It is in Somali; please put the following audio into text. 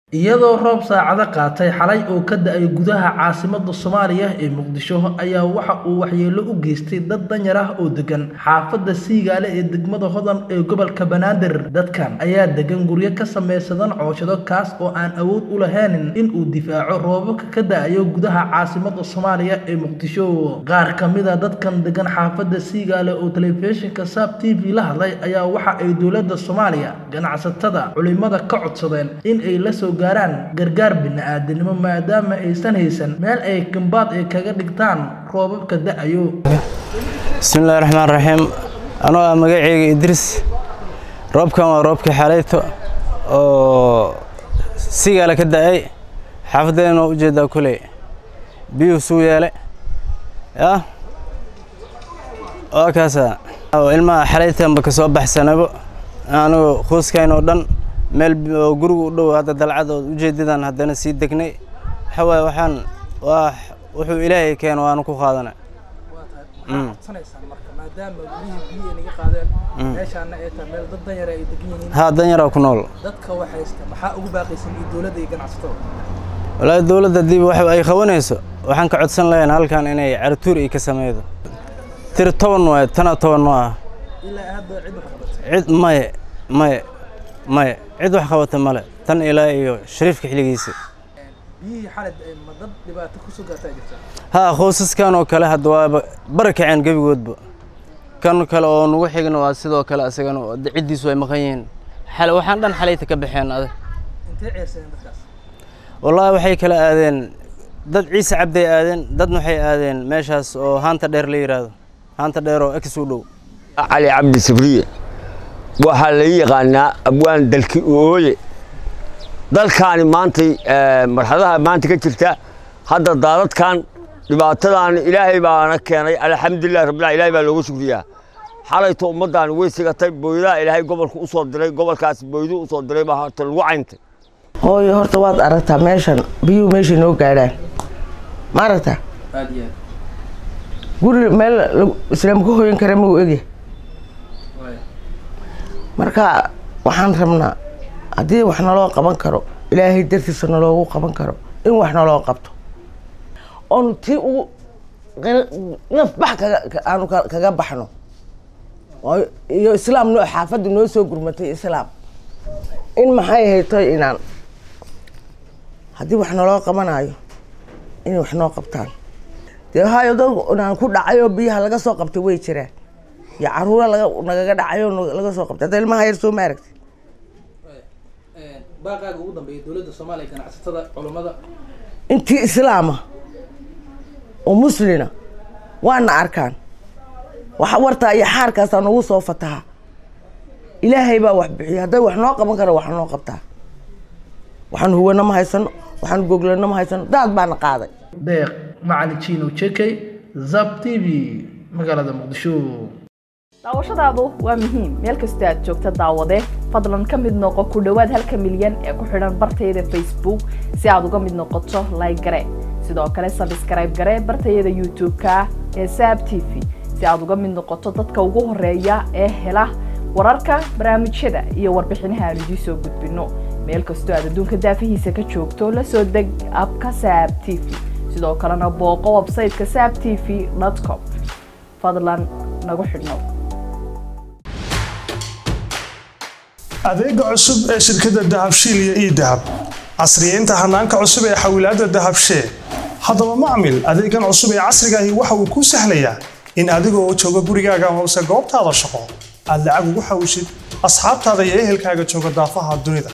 iyadoo roob saacado qaatay xalay oo ka da'ay gudaha caasimadda soomaaliya ee muqdisho ayaa waxa uu waxyeello u geystay dad danyar ah oo degan xaafadda siigaale ee degmada hodan ee gobolka banaadir dadkan ayaa degan guryo ka samaysadan cooshado kaas oo aan awood u lahaynin in uu difaaco roobabka ka da'ayo gudaha caasimadda soomaaliya ee muqdisho qaar ka mid a dadkan degan xaafadda siigaale oo telefishinka saab t v la hadlay ayaa waxa ay dowladda soomaaliya ganacsatada culimada ka codsadeen in ay la soo gaaraan gargaar bini-aadanimo maadaama aysan haysan meel ay gambaad ay kaga dhigtaan roobabka da'ayo bismillahi raxmaan raxiim anoo ah magaceyga idriis roobkan waa roobkii xalayto oo sigaala ka da'ay xaafadeena waa ujeedaa kuley biyuhu suu yeele yah waa kaasa ilmaha xalaytanba ka soo baxsanabo anigu qoyskayn oo dhan meel oo guriga u dhow hadda dalcad oo ujeedadan haddana sii degnay waxa waaye waxaan waa wuxuu ilaahay keeno waanu ku qaadanay haa danyaraa ku nool walaahi dowladda dib wax ay qabanayso waxaan ka codsan lahayn halkan inay caratuur ay ka sameydo tiri toban waaye tana toban ma ah cid maye maye maye cid wax qabata male tan ilaa iyo shariifka xilligiisa haa qoysaskan oo kale hadda waaba barakaceen gebigoodba kan kale oo nagu xigna waa sidoo kale asagana ciddiisu ay maqan yihiin xal waxaan dhan xalayta ka baxeen adag wallaahi waxay kala aadeen dad ciise cabday aadeen dadna waxay aadeen meeshaas oo haanta dheer la yidhaahdo haanta dheer oo ex u dhow cali cabdi sabriye waxaa la yaqaanaa abwaan dalki ooye dalkaani maantay marxadaha maanta ka jirta hadda daadadkan dhibaatadan ilaahay baana keenay alxamdulilah rabbillah ilahay baa loogu shukriyaa xalayto ummaddaani way sigatay booydaha ilaahay gobolka u soo diray gobolkaas booyduu u soo diray baa horta lagu cayntay hooyo horta waad aragtaa meeshan biyuhu meeshay noo gaadhaan ma aragtaa guri meel islaam ka hoyan kara mau egya marka waxaan rabnaa haddii wax naloo qaban karo ilaahay dartiisa naloogu qaban karo in wax naloo qabto oonu tii ugu nafbax kaga aanu kaga baxno iyo islaam noo xaafadda noo soo gurmatay islaam in maxay haytoy inaan haddii wax naloo qabanayo inay wax noo qabtaan dee hayo dad inaan ku dhacayoo biyaha laga soo qabtay way jiraan iyo caruura laga nagaga dhacayo laga soo qabtay hadda ilmaha yar soo ma aragtid baaqaaga ugu dambeeya dowladda soomaaliya ganacsatada culummada intii islaama oo muslina waana arkaan wax wartaa iyo xaarkaasaa nagu soo fataha ilaahay baa wax bixiya hadday wax noo qaban kara wax noo qabtaa waxaan huwana ma haysano waxaan goglana ma haysano daad baana qaaday deeq macali jino jekey zab t v magaalada muqdisho daawashadaadu waa muhiim meel kastoo aad joogta daawade fadlan ka mid noqo ku dhowaad halka milyan ee ku xidhan bartayada facebook si aad uga mid noqoto like gare sidoo kale sabskrayb gare bartayada youtube-ka ee saab t v si aad uga mid noqoto dadka ugu horeeya ee hela wararka barnaamijyada iyo warbixinaha aan idiin soo gudbino meel kastoo aad adduunka daafihiisa ka joogto la soo deg abka saab t v sidoo kalena booqo websayteka saab t v com fadlan nagu xidhnow adeega cusub ee shirkadda dahabshiil iyo ii dahab casriyeynta hanaanka cusub ee xawilaadda dahabshee haddaba macmil adeegan cusub ee casriga ahi waxa uu kuu sahlayaa in adigoo jooga gurigaaga hoose goobtaada shaqo aad lacag ugu xawishid asxaabtaada iyo ehelkaaga jooga daafaha dunida